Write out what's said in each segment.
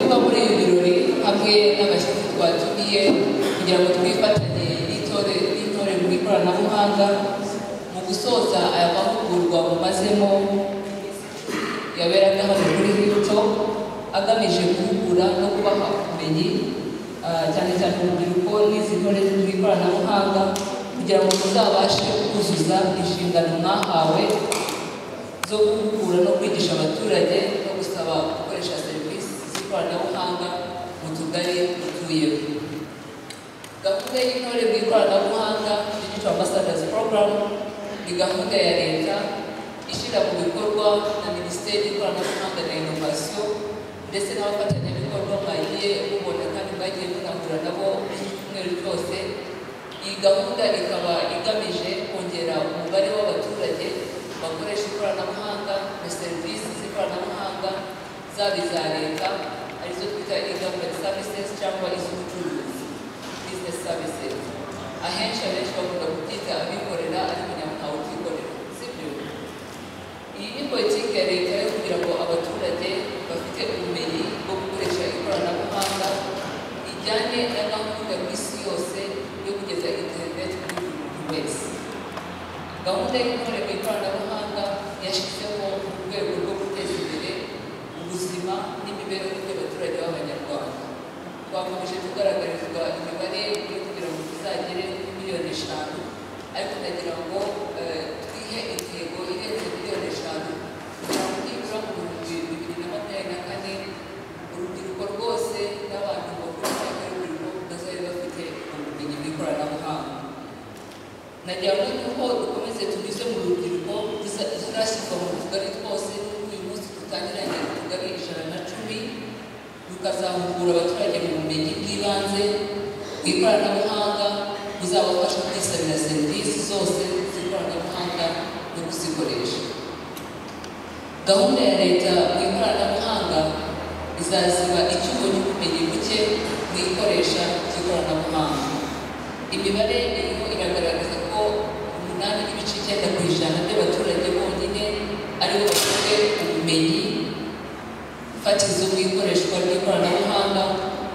kubera ibirori hamwe n'agashyitsi twatumiye kugira ngo twifatanye n'itore n'intore mu ikoranabuhanga mu gusoza aya mahugurwa mumazemo yaberaga hano kuri Hilton agamije guhugura no kubaha ubumenyi ah, cyane cyane urubyiruko n'izi ntore zo mu ikoranabuhanga kugira ngo muzabashe kuzuza inshingano mwahawe zo guhugura no kwigisha abaturage no gusaba gukoresha serivisi z'ikoranabuhanga mu tugari dutuyemo gahunda y'intore mu ikoranabuhanga digital ambassadors program ni gahunda ya leta ishyira mu bikorwa na minisiteri y'ikoranabuhanga na inovasiyo ndetse n'abafatanyabikorwa bagiye mubona kandi bagiye munahura nabo iki cyumweru cyose iyi gahunda ikaba igamije kongera umubare w'abaturage bakoresha ikoranabuhanga na serivisi z'ikoranabuhanga zaba iza leta arizo twita e-government services cyangwa iz'ubucuruzi business services ahenshi abenshi bakunda kubyita abikorera ariko nyamuhawe utikorera sibyo iyi ni politiki ya leta yo kugira ngo abaturage bafite ubumenyi bwo gukoresha ikoranabuhanga ijyane na gahunda ku isi yose yo kugeza interineti kuri buri muntu wese gahunda y'intore mu ikoranabuhanga yashyizeho mu rwego rwo guteza imbere ubuzima n'imibereho y'abaturage b'abanyarwanda twakomeje kugaragarizwa imibare yo kugira ngo tuzagere kuri miliyoni eshanu ariko ndagira ngo eh, twihe intego irenze miliyoni eshanu kugira ngo nibura mu bihumbi bibiri na makumyabiri na kane urubyiruko rwose n'abantu bakuru cyangwa urubyiruko bazabe bafite ubumenyi bw'ikoranabuhanga nagira ngo yuko dukomeze tunyuze mu rubyiruko tuza- tuzashyirwa mu tugari twose n'uko uyu munsi dutangiranye utugari ijana na cumi rukazahugura abaturage mu bumenyi bw'ibanze mu ikoranabuhanga buzabafasha kwisabira serivisi zose z'ikoranabuhanga no kuzikoresha gahunda ya leta mu ikoranabuhanga izaziba icyuho n'ubumenyi buke mu ikoresha ry'ikoranabuhanga imibare irimo iragaragaza ko umunani n'ibice icyenda ku ijana by'abaturage bonyine aribo bafite ubumenyi fatizo mu ikoreshwa ry'ikoranabuhanga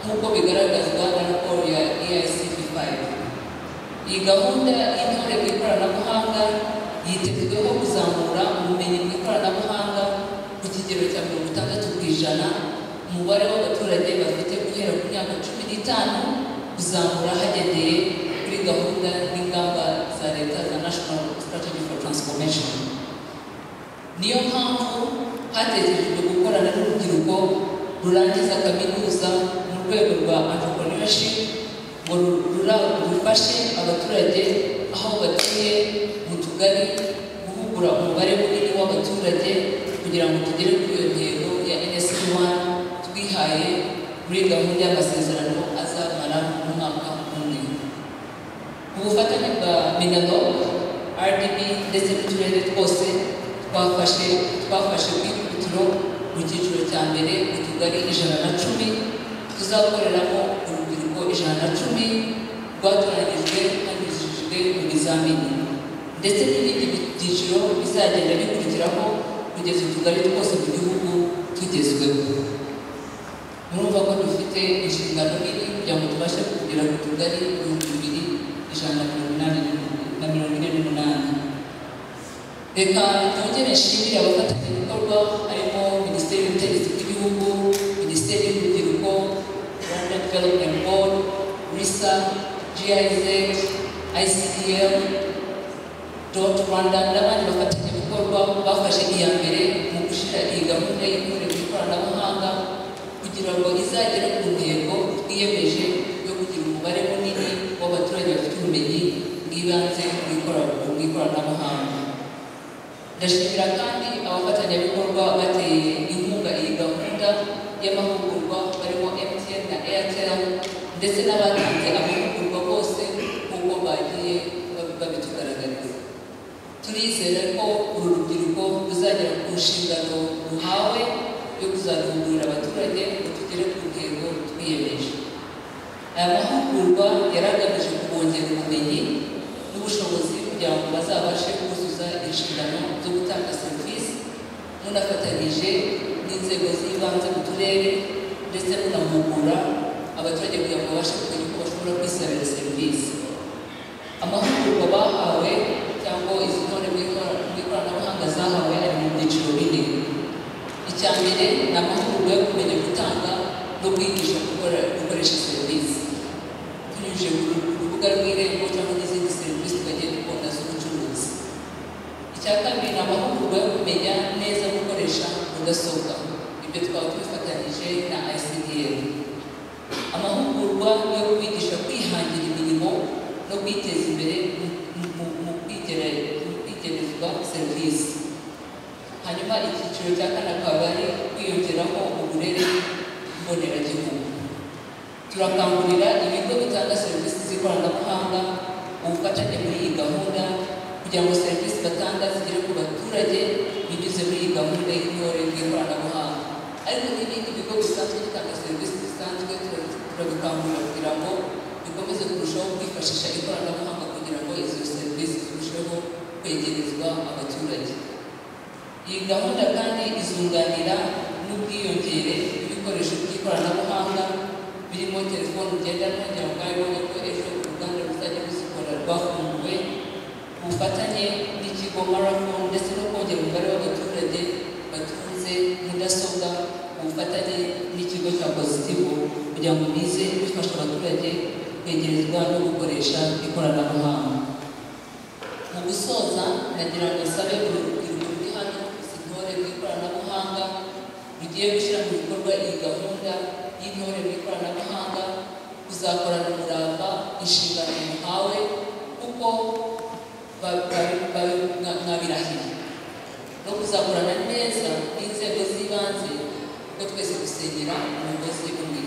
nk'uko bigaragazwa na raporo ya EICD 5 iyi gahunda y'intore mu ikoranabuhanga yitezweho kuzamura ubumenyi mu ikoranabuhanga ku kigero cya mirongo itandatu ku ijana umubare w'abaturage bafite guhera ku myaka cumi n'itanu kuzamura hagendeye kuri gahunda n'ingamba za leta za national strategy for transformation niyo mpamvu hatekerejwe gukorana n'urubyiruko rurangiza kaminuza mu rwego rwa entrepreneurship ngo ru- rura- rufashe abaturage aho batuye mu tugari guhugura umubare munini w'abaturage kugira ngo tugere kuri iyo ntego ya NSC1 twihaye muri gahunda y'amasezerano azamara mu mwaka umwe ubufatanye bwa minado rdb ndetse n'uturere twose twafashe twafashe ku ikubitiro mu cyiciro cya mbere mu tugari ijana na cumi tuzakoreramo urubyiruko ijana na cumi rwatoranyijwe hanyujijwe mu bizamini ndetse n'ibindi byiciro bizagenda bikurikiraho kugeza utugari twose mu gihugu tugezweho murumva ko dufite inshingano nini kugira ngo tubashe kugera ku tugari ibihumbi bibiri ijana na mirongo inani n'umunani- na mirongo ine n'umunani reka twongere nshimire abafatanyabikorwa harimo minisiteri y'ubutegetsi bw'igihugu minisiteri y'urubyiruko rwanda development board risa giz icdm dot rwanda n'abandi bafatanyabikorwa bafashe iya mbere mu gushyira iyi gahunda y'intore mu ikoranabuhanga kugira ngo izagere ku ntego twiyemeje yo kugira umubare munini w'abaturage bafite ubumenyi bw'ibanze mu ikora- mu ikoranabuhanga ndashimira kandi abafatanyabikorwa bateye inkunga iyi gahunda y'amahugurwa barimo mtn na airtel ndetse n'abatanze amahugurwa bose nk'uko bagiye bab- babitugaragariza turizera ko uru rubyiruko ruzagera ku nshingano ruhawe yo kuzahugurira abaturage ngo tugere ku ntego twiyemeje aya mahugurwa yari agamije kubongera ubumenyi n'ubushobozi kugira ngo bazabashe kuzuza inshingano zo gutanga serivisi munafatanyije n'inzego z'ibanze mu turere ndetse munahugurwa guhugura abaturage kugira ngo babashe kumenya uko bashobora kwisabira serivisi amahugurwa bahawe cyangwa izi ntore bw'ikoranabuhanga zahawe ari mu byiciro bine icya mbere ni amahugurwa yo kumenya gutanga no kwigisha gukora gukoresha serivisi tunyujije ku rubuga rw'irembo cyangwa n'izindi serivisi tukagiye dukunda z'ubucuruzi icya kabiri ni amahugurwa yo kumenya neza gukoresha mudasobwa ibyo twaba tubifatanyije na ICDL amahugurwa yo kwigisha kwihangira imirimo no kwiteza imbere mu- mu- mu kwigere- mu kwigerezwa serivisi hanyuma icyiciro cya kane akaba ari kwiyongeraho uburere mboneragihugu turakangurira ibigo bitanga serivisi z'ikoranabuhanga ubufatanye muri iyi gahunda kugira ngo serivisi batanga zigere ku baturage binyuze muri iyi gahunda y'intore bw'ikoranabuhanga ariko n'ibindi bigo bisanzwe bitanga serivisi zisanzwe tura- turabikangurira kugira ngo bikomeze kurushaho kwifashisha ikoranabuhanga kugira ngo izo serivisi zirusheho kwegerezwa abaturage iyi gahunda kandi izunganira n'ubwiyongere bw'ibikoresho by'ikoranabuhanga birimo telefoni ngendanwa kugira ngo mwabibone ko ejo uruganda ruzajya ruzikora rwafunguwe ku bufatanye n'ikigo marathon ndetse no kongera umubare w'abaturage batunze mudasobwa ku bufatanye n'ikigo cya positivo kugira ngo bize bifasha abaturage kwegerezwa no gukoresha ikoranabuhanga mu gusoza nagira ngo nsabe buri rubyiruko ruri hano gusa intore rw'ikoranabuhanga rugiye gushyira mu bikorwa iyi gahunda y'intore rw'ikoranabuhanga kuzakorana umurava inshingano muhawe kuko ba- ba- ba- mwa- mwabirahiye no kuzakorana neza n'inzego z'ibanze kuko twese dusengera umugozi umwe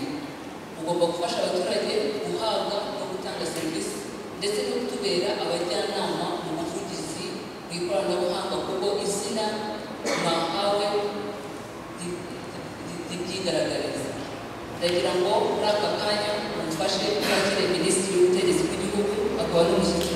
ugomba gufasha abaturage guhabwa no gutanga serivisi ndetse no kutubera abajyanama mu buvugizi mu ikoranabuhanga kuko izina mwahawe ri- ri- ribyigaragariza ndagira ngo muri aka kanya mumfashe kwakira minisitiri w'ubutegetsi bw'igihugu akaba n'umushyitsi